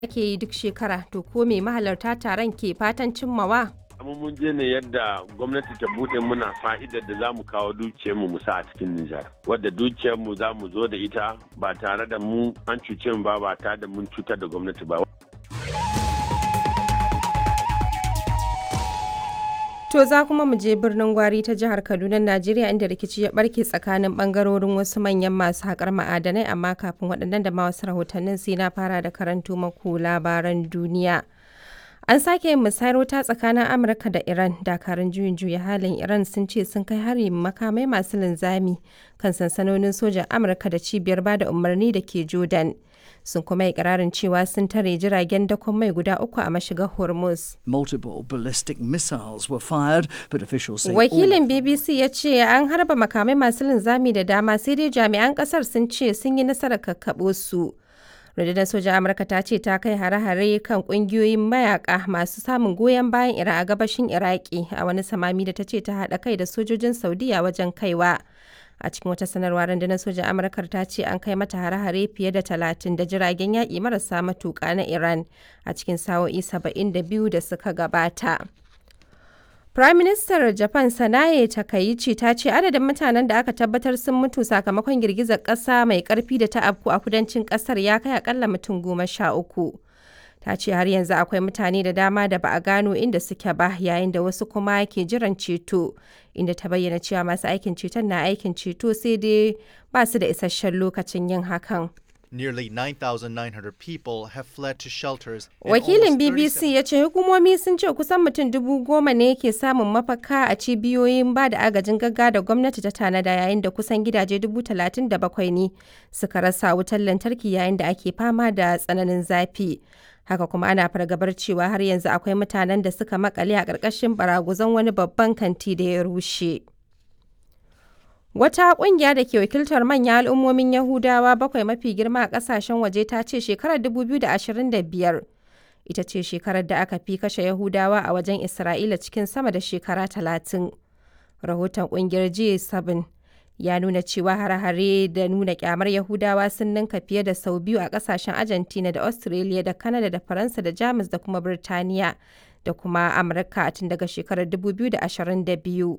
ake yi duk shekara to ko me mahalarta taron ke fatan cimmawa? amma mun je ne yadda gwamnati ta bude muna fa'idar da za mu kawo dukiyarmu mu sa a cikin Nijar. Wadda dukiyarmu za mu zo da ita ba tare da mu an cuce mu ba ba tare da mun cutar da gwamnati ba. To za kuma mu je birnin Gwari ta jihar Kaduna, Najeriya inda rikici ya barke tsakanin bangarorin wasu manyan masu haƙar ma'adanai amma kafin waɗannan da ma wasu rahotannin sai na fara da karanto maku labaran duniya. An sake yin musayar wuta tsakanin Amurka da Iran. Dakarun juyin juya halin Iran sun ce sun kai hari makamai masu linzami kan sansanonin sojan Amurka da cibiyar bada umarni da ke Jordan. Sun kuma yi ƙirarin cewa sun tare jiragen dakon mai guda uku a mashigar Hormuz. Multiple ballistic missiles were fired, but officials say Wakilin BBC ya ce an harba makamai masu linzami da dama sai dai jami'an ƙasar sun ce sun yi nasarar kakkaɓo su. rundunar sojan amurka ta ce ta kai hare-hare kan kungiyoyin mayaka masu samun goyon bayan iran a gabashin iraki a wani samami da ta ce ta haɗa kai da sojojin saudiya wajen kaiwa a cikin wata sanarwa rundunar sojan amurkar ta ce an kai mata hare-hare fiye da talatin da jiragen yaƙi marasa matuƙa na iran a cikin sa'o'i saba'in da biyu da suka gabata Prime Minister Japan Sanae Takaichi ta ce adadin mutanen da aka tabbatar sun mutu sakamakon girgizar ƙasa mai ƙarfi da ta afku a kudancin ƙasar ya kai akalla mutum goma sha uku. Ta ce har yanzu akwai mutane da dama da ba a gano inda suke ba yayin da wasu kuma ke jiran ceto, inda ta bayyana cewa masu aikin ceton na aikin ceto sai dai ba su da isasshen lokacin yin hakan. Nearly 9,900 people have fled to shelters. and Wakilin almost 37 BBC ya ce hukumomi sun ce kusan mutum dubu goma ne ke samun mafaka a cibiyoyin ba da agajin gaggawa da gwamnati ta tanada yayin da kusan gidaje dubu talatin da bakwai ne suka rasa wutar lantarki yayin da ake fama da tsananin zafi. Haka kuma ana fargabar cewa har yanzu akwai mutanen da suka makale a ƙarƙashin baraguzan wani babban kanti da ya rushe. Wata ƙungiya da ke wakiltar manyan al'ummomin Yahudawa bakwai mafi girma a ƙasashen waje ta ce shekarar 2025 ita ce shekarar da aka fi kashe Yahudawa a wajen Isra'ila cikin sama da shekara talatin. Rahoton ƙungiyar G7 ya nuna cewa hare-hare da nuna kyamar Yahudawa sun ninka fiye da sau biyu a ƙasashen Argentina da Australia da Canada da Faransa da Jamus da kuma Birtaniya da kuma Amurka tun daga shekarar 2022.